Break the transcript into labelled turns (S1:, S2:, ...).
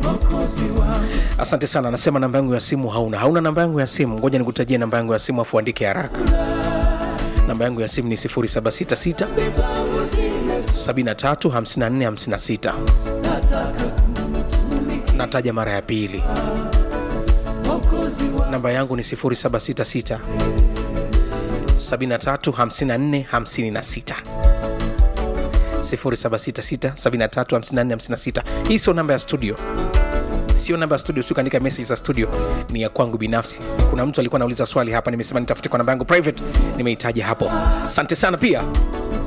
S1: asante sana anasema namba yangu ya simu hauna hauna namba yangu ya simu ngoja nikutajie namba yangu ya simu afu andike haraka namba yangu ya simu ni 766 735456 nataja mara ya pili namba yangu ni 766 735456 0766735456 hii sio namba ya studio sio namba ya studio sikuandika message za studio ni ya kwangu binafsi kuna mtu alikuwa anauliza swali hapa nimesema nitafute kwa namba yangu private nimeitaja hapo asante sana pia